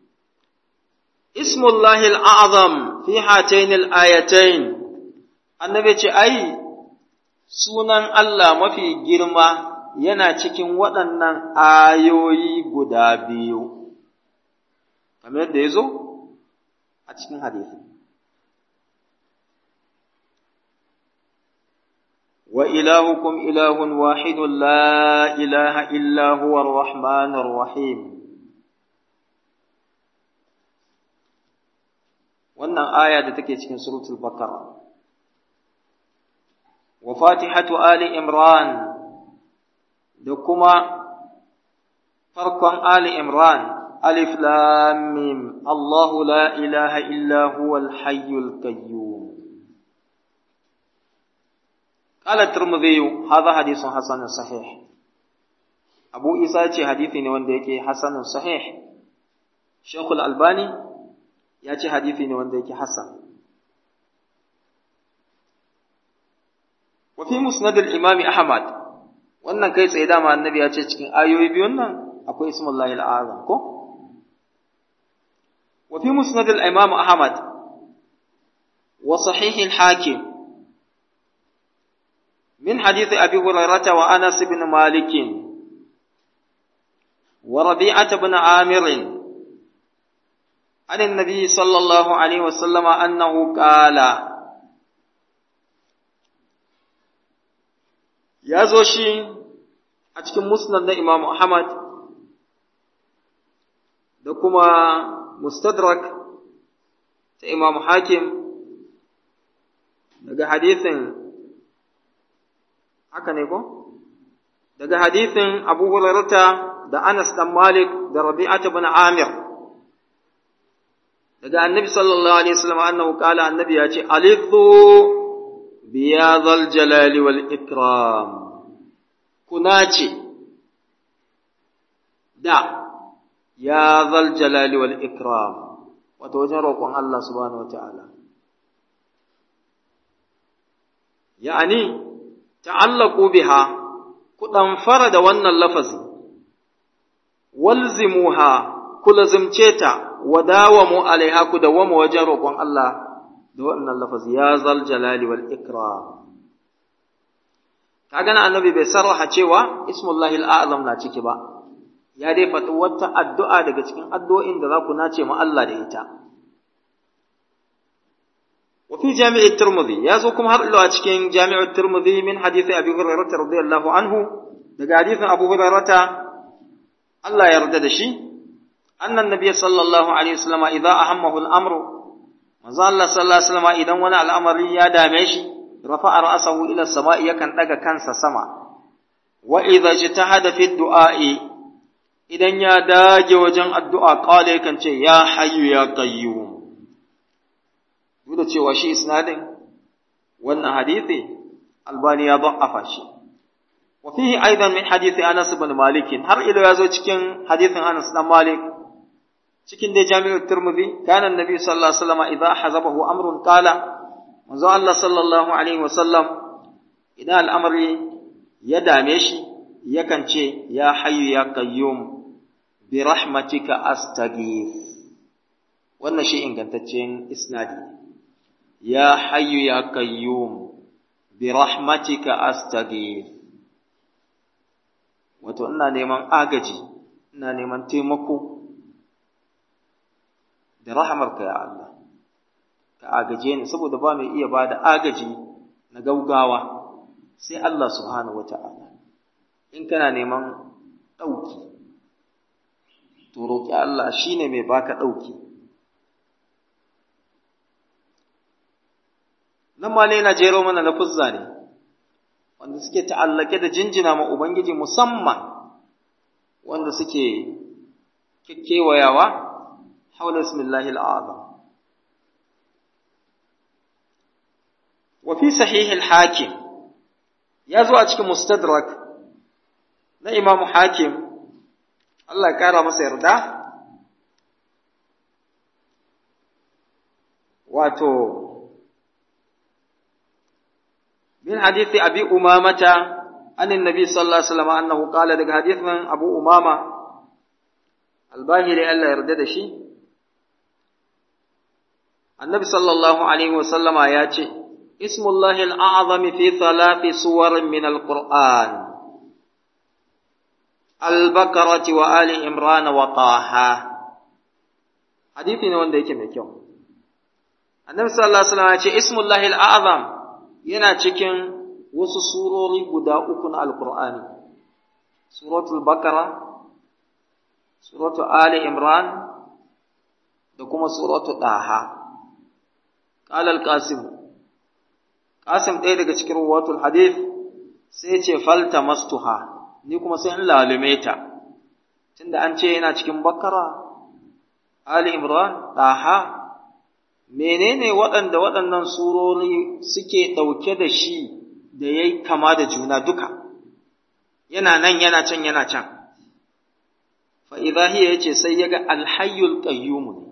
A: اسم الله الأعظم في هاتين الآيتين النبي أي sunan Allah mafi girma yana cikin waɗannan ayoyi guda biyu, kamar yadda ya zo a cikin hadisi. Wa ilahukum ilahun wahidun la ilaha illa huwa rahmanir rahim. Wannan aya da take cikin suratul Baqara. Wa fatihatu Ali Imran da kuma farkon Ali Imran Alif Lam Mim Allahu la ilaha illa huwal hayyul qayyum قال الترمذي هذا حديث حسن صحيح أبو إيسا ce hadisi ne wanda yake hasanun sahih Sheikh Al-Albani ya ce hadisi ne wanda yake hasan wa fi musnad al-Imam Ahmad wannan kai tsaye dama annabi ya ce cikin ayoyi biyun nan akwai ismullahi al'azam ko wa fi musnad al-imam ahmad wa sahih al-hakim min hadith abi hurairah wa anas ibn malik wa rabi'ah ibn amir عن النبي صلى الله عليه وسلم أنه قال ya zo shi a cikin musnad na Imam Ahmad da kuma mustadrak ta Imam Hakim daga hadithin haka ne ko daga hadithin Abu Hurairah da Anas dan Malik da Rabi'ah ibn Amir daga Annabi sallallahu alaihi wasallam annahu qala annabi ya ce alidhu biyadhal jalali wal ikram kuna ce da ya zal jalali wal ikram wato wajen roƙon Allah subhanahu wataala ya'ani ta'allaqu biha ku fara da wannan lafazi walzimuha ku lazimce ta wa dawamu alaiha ku dawama wajen roƙon Allah da wannan lafazi ya zal jalali wal ikram kaga na annabi bai sarraha cewa ismullahi al'azam na ciki ba ya dai faɗi wata addu'a daga cikin addu'o'in da za ku nace ma Allah da ita wa fi jami'i tirmidhi ya zo kuma har ila cikin jami'u tirmidhi min hadithi abi hurairah radiyallahu anhu daga hadithin abu hurairah Allah ya yarda da shi annan nabiy sallallahu alaihi wasallam idza ahammahu al-amru manzo Allah sallallahu alaihi wasallam idan wani al'amari ya dame shi rafa'a ra'sahu ila samai yakan daga kansa sama wa idza jitahada fi du'a'i idan ya dage wajen addu'a qala yakan ce ya hayyu ya qayyum duk da cewa shi isnadin wannan hadisi albani ya da'afa shi wa fihi aidan min hadisi Anas ibn Malik har ilo ya zo cikin hadisin Anas dan Malik cikin dai jami'ar Tirmidhi kana annabi sallallahu alaihi wasallam idza hazabahu amrun qala manzo Allah sallallahu alaihi wasallam idan al'amari ya dame shi yakan ce ya hayyu ya qayyum bi rahmatika astaghith wannan shi ingantaccen isnadi ya hayyu ya qayyum bi rahmatika astaghith wato ina neman agaji ina neman taimako da rahamarka ya Allah ka agaje ni saboda ba mai iya ba da agaji na gaugawa sai Allah subhanahu wata'ala in kana neman ɗauki to roƙi Allah shine mai baka ɗauki nan ma yana jero mana lafuzza ne wanda suke ta'allake da jinjina ma Ubangiji musamman wanda suke kewayawa haula ismillahi al'azam wa fi sahih al-hakim ya zo a cikin mustadrak na imamu hakim Allah ya kara masa yarda wato من حديث أبي أمامة عن النبي صلى الله عليه وسلم أنه قال لك حديث من أبو أمامة الباهري ألا يردد شيء النبي صلى الله عليه وسلم آياتي اسم الله الأعظم في ثلاث سور من القرآن البقرة وآل عمران وطه حديث وين ده يكمل النبي صلى الله عليه وسلم آياتي اسم الله الأعظم yana cikin wasu surori guda uku na Alƙur'ani, Suratul Bakara, Suratul Ali Imran, da kuma Suratul Ɗaha. Ƙalal Qasim, Qasim ɗaya daga cikin ruwatul hadith sai ce falta mastuha, ni kuma sai in lalume ta, tunda an ce yana cikin Bakara, Ali Imran, Ɗaha, menene waɗanda waɗannan surori suke ɗauke da shi da ya yi kama da juna duka, yana nan yana can yana can. Fa'izahiya ya ce sai ya ga alhayyul ƙayyumu ne,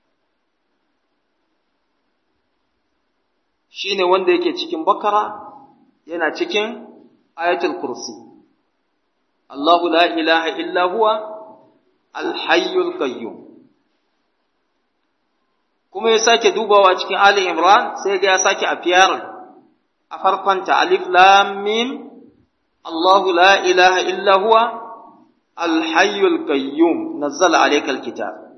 A: shi ne wanda yake cikin bakara yana cikin ayatul kursi. Allahu la ilaha illa huwa alhayyul ƙayyum. kuma ya sake dubawa cikin Ali Imran sai ga ya sake a fiyar a farkonta alif lam mim Allahu la ilaha illa huwa al-hayyul qayyum nazzala alaykal kitab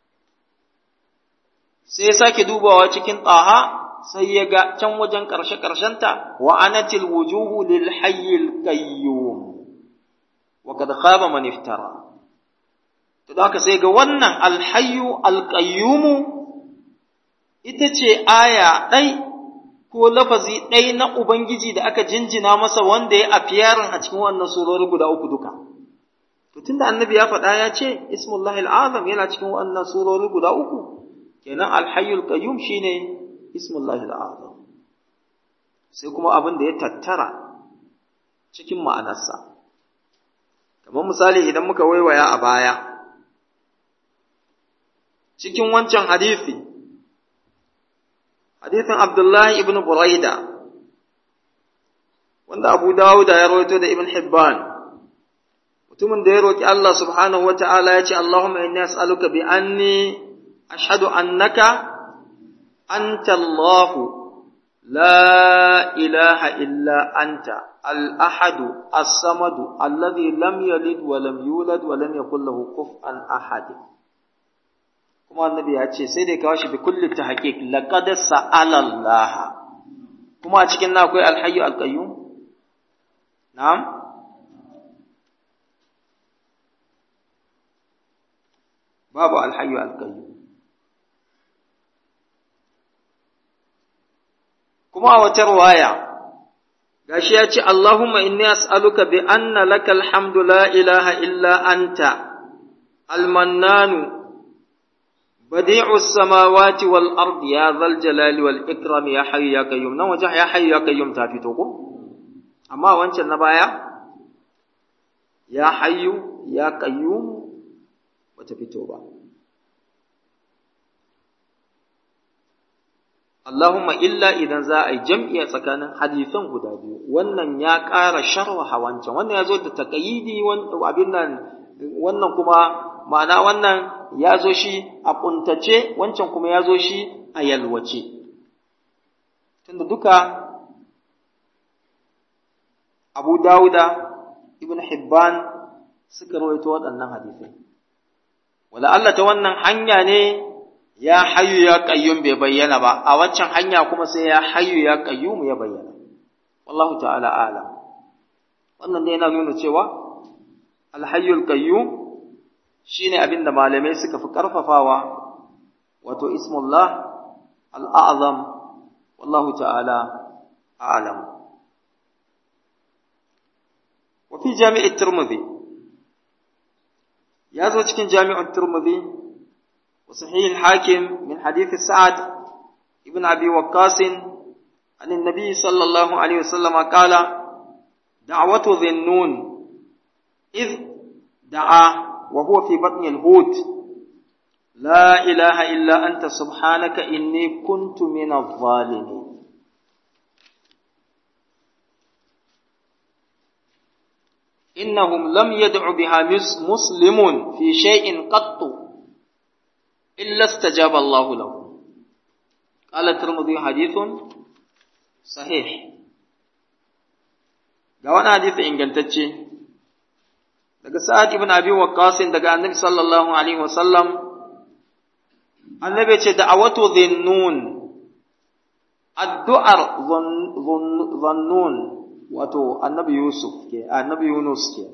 A: sai ya sake dubawa cikin taha sai ya ga can wajen karshe karshenta wa anatil wujuhu lil hayyil qayyum wa kad khaba man iftara to da haka sai ga wannan al-hayyu al-qayyum ita ce aya ɗai ko lafazi ɗaya na Ubangiji da aka jinjina masa wanda ya afiyarin a cikin wannan surori guda uku duka. To tunda annabi ya faɗa ya ce, Ismullahi al'azam yana cikin wannan surori guda uku, kenan alhayyul qayyum shine Ismullahi al'azam. Sai kuma abin da ya tattara cikin ma'anarsa. Kamar misali idan muka waiwaya a baya, cikin wancan hadisi hadithin Abdullahi ibn Buraida wanda Abu Dawud ya rawaito da Ibn Hibban mutumin da ya roki Allah subhanahu wata'ala ya ce Allahumma inni as'aluka bi anni ashhadu annaka anta Allah la ilaha illa anta al-ahad as-samad alladhi lam yalid wa lam yulad wa lam yakul lahu kufuwan ahad kuma annabi ya ce sai dai kawo shi bi kulli tahqiq laqad sa'ala Allah kuma a cikin na akwai alhayyu alqayyum na'am babu alhayyu alqayyum kuma a wata riwaya gashi ya ce Allahumma inni as'aluka bi anna lakal hamdu la ilaha illa anta al-mannanu بديع السماوات والأرض يا ذا الجلال والإكرام يا حي يا قيوم نو وجه يا حي يا قيوم تافيتوكو أما وانشان نبايا يا حي يا قيوم وتفيتوبا اللهم إلا إذا za a yi jam'iya tsakanin hadisan guda biyu wannan ya ƙara sharha wancan wannan ya zo da taƙayidi abin nan wannan kuma ma'ana wannan ya zo shi a ƙuntace wancan kuma ya zo shi a yalwace tunda duka abu dawuda ibn hibban suka rawaito waɗannan hadisai wala Allah ta wannan hanya ne ya hayu ya qayyum bai bayyana ba a waccan hanya kuma sai ya hayu ya qayyum ya bayyana wallahu ta'ala a'lam wannan dai yana nuna cewa al-hayyul qayyum shine abin da malamai suka fi ƙarfafawa wato ismullah al'azam wallahu ta'ala a'lam wa fi jami'in turmudi ya zo cikin jami'in turmudi wa sahihin hakim min hadithi sa'ad ibn abi waqqasin an annabi sallallahu alaihi wasallam qala da'watu dhinnun id da'a وهو في بطن الحوت لا إله إلا أنت سبحانك إني كنت من الظالمين إنهم لم يدع بها مسلم في شيء قط إلا استجاب الله له قال الترمذي حديث صحيح ga wani hadisi ingantacce daga sa'ad ibn abi waqqas daga annabi sallallahu alaihi wasallam annabi ce da'awatu dhinnun addu'ar dhannun wato annabi yusuf ke annabi yunus ke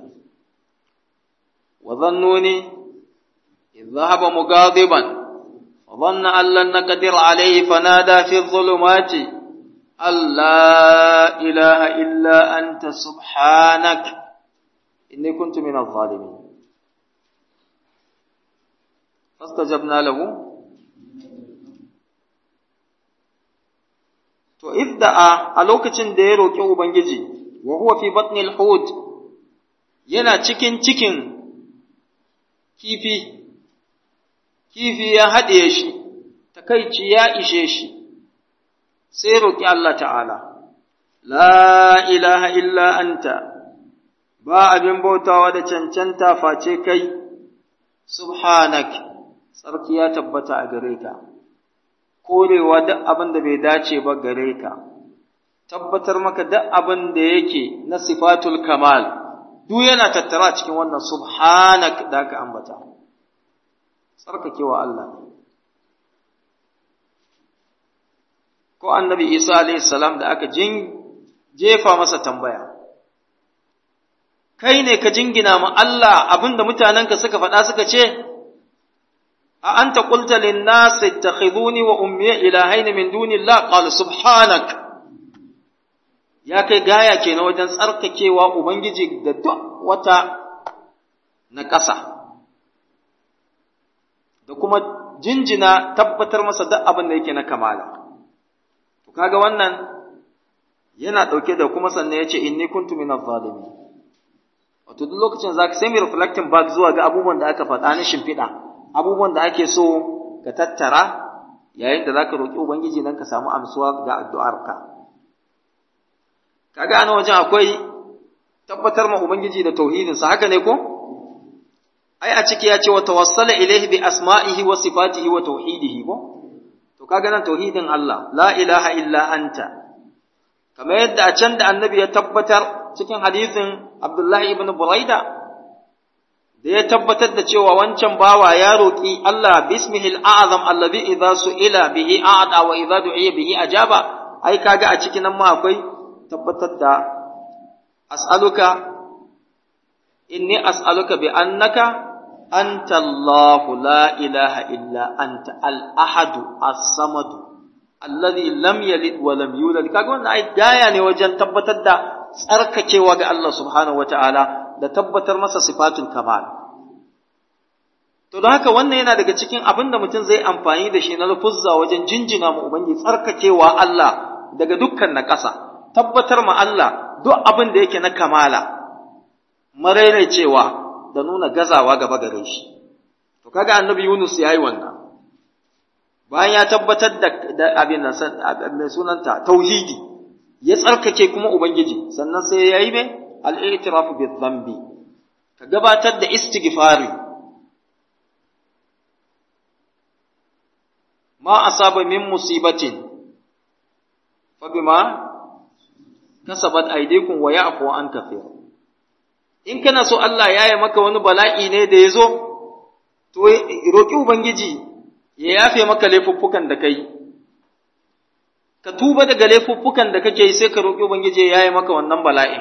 A: wa dhannuni idh dhahaba mughadiban wa dhanna an lan naqdir alayhi fanada fi dhulumati alla ilaha illa anta subhanaka إني كنت من الظالمين فاستجبنا له to idda'a a lokacin da ya roƙi ubangiji wa huwa fi batnil hud yana cikin cikin kifi kifi ya haɗe shi takaici ya ishe shi sai roƙi Allah ta'ala la ilaha illa anta ba abin bautawa da cancanta face kai, subhanak, tsarki ya tabbata a gare ka, korewa duk abin da bai dace ba gare ka, tabbatar maka duk abin da yake na sifatul kamal, duk yana tattara cikin wannan subhanak da aka ambata. Tsarkakewa Allah ne. Ko annabi Isa salam da aka jefa masa tambaya. kai ne ka jingina ma Allah abinda mutanenka suka faɗa suka ce, A an ta ƙulta linnasi ta wa ummiya ilahaini min dunillah qala subhanak ya kai gaya ke na wajen tsarkakewa Ubangiji da duk wata na ƙasa, da kuma jinjina tabbatar masa duk abin da yake na kamala. To kaga wannan yana ɗauke da kuma sannan ya ce, Inni kuntu min zalimi. Wato duk lokacin za ka sai mai reflecting back zuwa ga abubuwan da aka faɗa na shimfiɗa, abubuwan da ake so ka tattara yayin da za ka roƙi Ubangiji don ka samu amsuwa ga addu'arka. Kaga ana wajen akwai tabbatar ma Ubangiji da tauhidinsa, haka ne ko? Ai, a ciki ya ce wa tawassala ilaihi bi asma'ihi wa sifatihi wa tauhidihi ko? To, kaga nan tauhidin Allah, la ilaha illa anta. Kamar yadda a can da annabi ya tabbatar cikin hadisin Abdullahi ibn Buraida, da ya tabbatar da cewa wancan bawa ya roƙi Allah bismihil a'azam allazi idza su'ila bihi a'ada wa idza du'iya bihi ajaba ai kaga a cikin nan ma akwai tabbatar da as'aluka inni as'aluka bi annaka anta Allah la ilaha illa anta al-ahad as-samad alladhi lam yalid wa lam yulad kaga wannan ai gaya ne wajen tabbatar da tsarkakewa ga Allah subhanahu wataala da tabbatar masa sifatul kamal to don haka wannan yana daga cikin abin da mutum zai amfani da shi na lafuzza wajen jinjina ma ubangiji tsarkakewa Allah daga dukkan na ƙasa tabbatar ma Allah duk abin da yake na kamala cewa da nuna gazawa gaba gare shi to kaga annabi Yunus yayi wannan bayan ya tabbatar da, da abin nan mai sunanta tauhidi ya tsarkake kuma ubangiji sannan sai yayi me al-i'tirafu bi dhanbi ka gabatar da istighfari ma asaba min musibatin fa bima kasabat aydikum wa ya'fu an kathir in kana so Allah ya yi maka wani bala'i ne da ya zo to roƙi ubangiji ya yafe maka laifuffukan da kai ka tuba daga laifuffukan da kake yi sai ka roƙi ubangiji ya yi maka wannan bala'in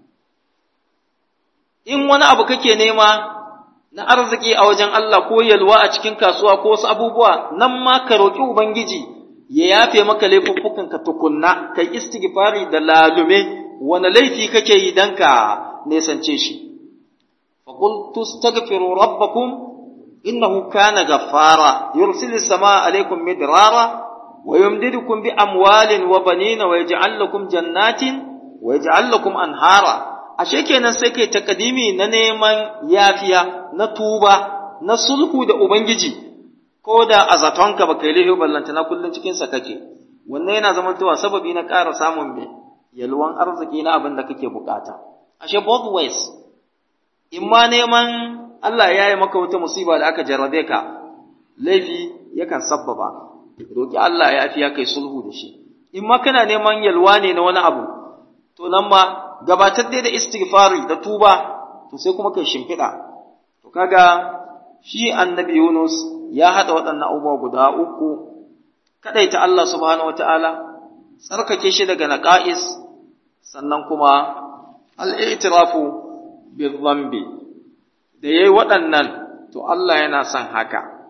A: in wani abu kake nema na arziki a wajen Allah ko yalwa a cikin kasuwa ko wasu abubuwa nan ma ka roƙi ubangiji ya yafe maka laifuffukan ka tukunna kai istighfari da lalume wani laifi kake yi dan ka nesance shi فقل تستغفروا ربكم إنه كان غفارا يرسل السماء عليكم مدرارا ويمددكم بأموال وبنين ويجعل لكم جنات ويجعل لكم أنهارا ashe kenan sai kai takadimi na neman yafiya na tuba na sulhu da ubangiji ko da a zatonka baka yi laifi ballanta na kullun cikin sa kake wannan yana zamantowa sababi na ƙara samun me yalwan arziki na abin da kake bukata ashe both ways in ma neman Allah ya yi maka wata musiba da aka jarrabe ka laifi yakan sabbaba roƙi Allah ya fi ya kai sulhu da shi in ma kana neman yalwa ne na wani abu to nan ma gabatar dai da istighfari da tuba to sai kuma kai shimfiɗa to kaga shi annabi Yunus ya haɗa waɗannan abubuwa guda uku kadaita Allah subhanahu wataala tsarkake shi daga naqa'is sannan kuma al'itirafu bizambi da ya yi waɗannan to Allah yana son haka.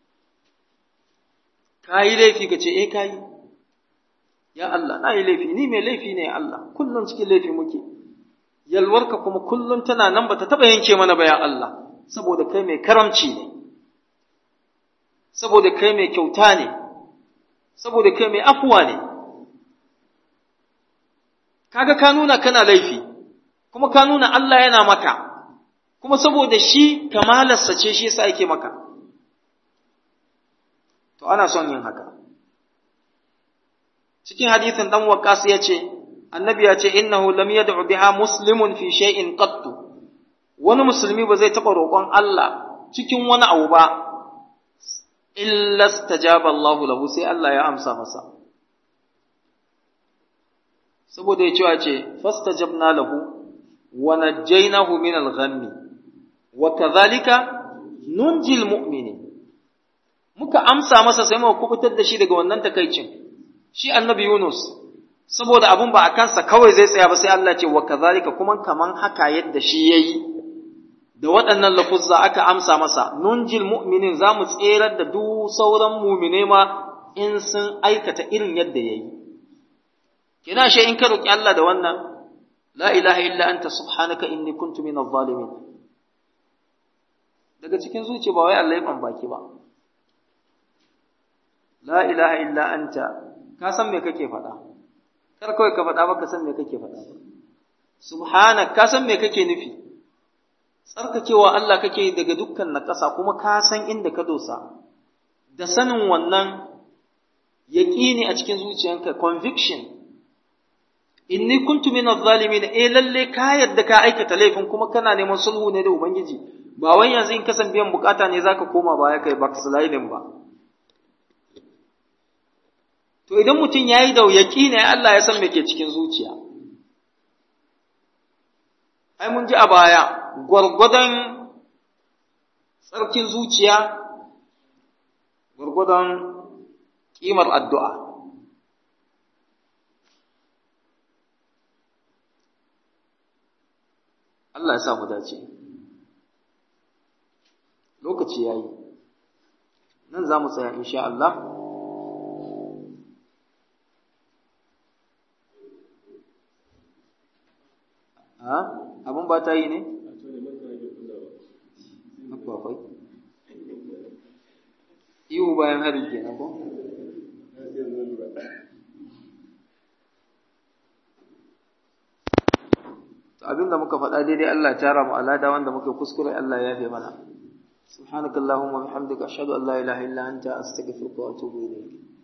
A: Ka yi laifi ka ce, E, ka yi, ya Allah, na yi laifi, ni mai laifi ne Allah, kullum cikin laifi muke, yalwarka kuma kullum tana nan ba ta taɓa yanke mana ba ya Allah, saboda kai mai karamci ne, saboda kai mai kyauta ne, saboda kai mai afuwa ne. Kaga ka nuna kana laifi. kuma ka nuna Allah yana maka, kuma saboda shi kamalarsa ce shi yasa yake maka. To, ana son yin haka. Cikin hadithin ɗan waƙas ya ce, annabi ya ce, innahu lam yad'u biha muslimun fi shay'in qattu wani musulmi ba zai taɓa roƙon Allah cikin wani abu ba, illa stajaba Allahu lahu sai Allah ya amsa masa. Saboda ya cewa ce, fastajabna lahu ونجيناه من الغم وكذلك ننجي المؤمنين muka amsa masa sai muka kubutar da shi daga wannan takaicin shi annabi Yunus saboda abun ba a kansa kawai zai tsaya ba sai Allah ce wa kazalika kuma kaman haka yadda shi yayi da waɗannan lafuzza aka amsa masa nunjil mu'minin za mu tserar da duk sauran mumine ma in sun aikata irin yadda yayi kina shi in ka roki Allah da wannan la ilaha illa anta subhanaka inni kuntu minadh zalimin daga cikin zuciya ba wai Allah ya baki ba la ilaha illa anta ka san me kake faɗa kar kawai ka faɗa ba ka san me kake faɗa ba subhanak ka san me kake nufi tsarkakewa Allah kake daga dukkan naƙasa kuma ka san inda ka dosa da sanin wannan yaƙini a cikin zuciyanka conviction inni kuntu min adh-dhalimin eh lalle ka yadda ka aikata laifin kuma kana neman sulhu ne da ubangiji ba wai yanzu in kasan biyan bukata ne zaka koma baya kai backsliding ba to idan mutum yayi da yaƙini Allah ya san me ke cikin zuciya ai mun ji a baya gwargwadon tsarkin zuciya gwargwadon ƙimar addu'a Allah ya sa mu dace lokaci ya yi nan za mu tsaya insha Allah ha abin ba ta yi ne? akwai ihu bayan hari kenan ko? abinda muka faɗa daidai Allah ya tara mu alada wanda muka kuskure Allah ya yafe mana subhanakallahumma wa bihamdika ashhadu an la ilaha illa anta astaghfiruka wa atubu ilayk